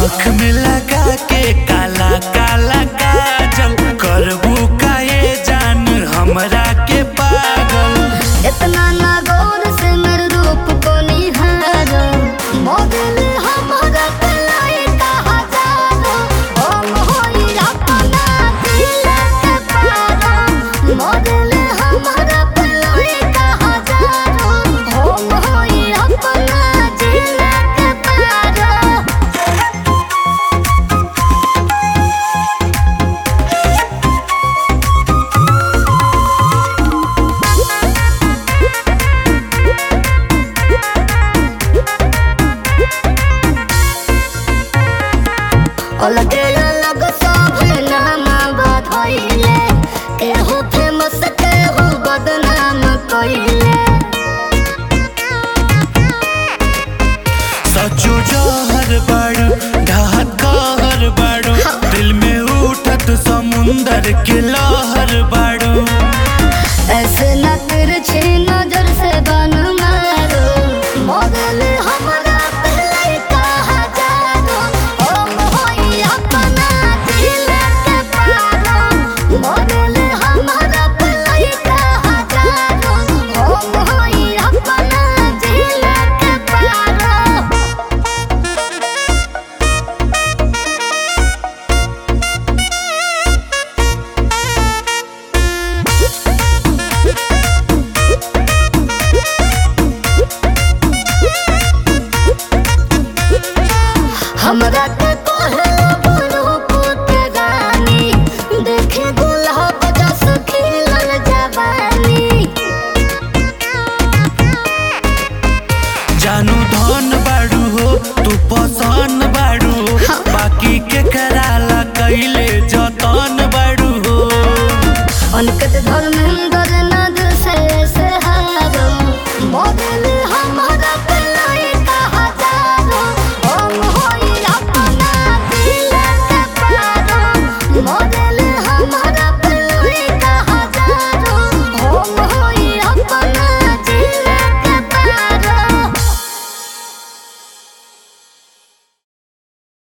आँख में लगा के काला काला काजल करबू काहे जान हमरा के पागल इतना ना गौर से मेरे रूप को निहारो मॉडल हमारा कलाई का हजारो हम होई अपना दिल के पारो मॉडल हमारा कलाई का हजारो हम होई अपना दिल के पारो अलगे अलग सब नाम बधइले केहू फेमस केहू बदनाम कइले सचो जहर बाड़ू ढहत कहर बाड़ू दिल में उठत समुंदर के लहर बाड़ू ऐसे न तिरछी नजर से बन मारो मॉडल हमारा पहले का हजारो हम होई अपना दिल के पारो मॉडल हमारा पहले का हजारो हम होई अपना दिल के पारो हमरा के कहलो रूप के रानी देखे गुलाब जस खिलल जवानी जानू धन बाड़ू हो तू पसंद बाड़ू हो बाकी के कराला कैले जतन बाड़ू हो अनकत धर्मेंद्र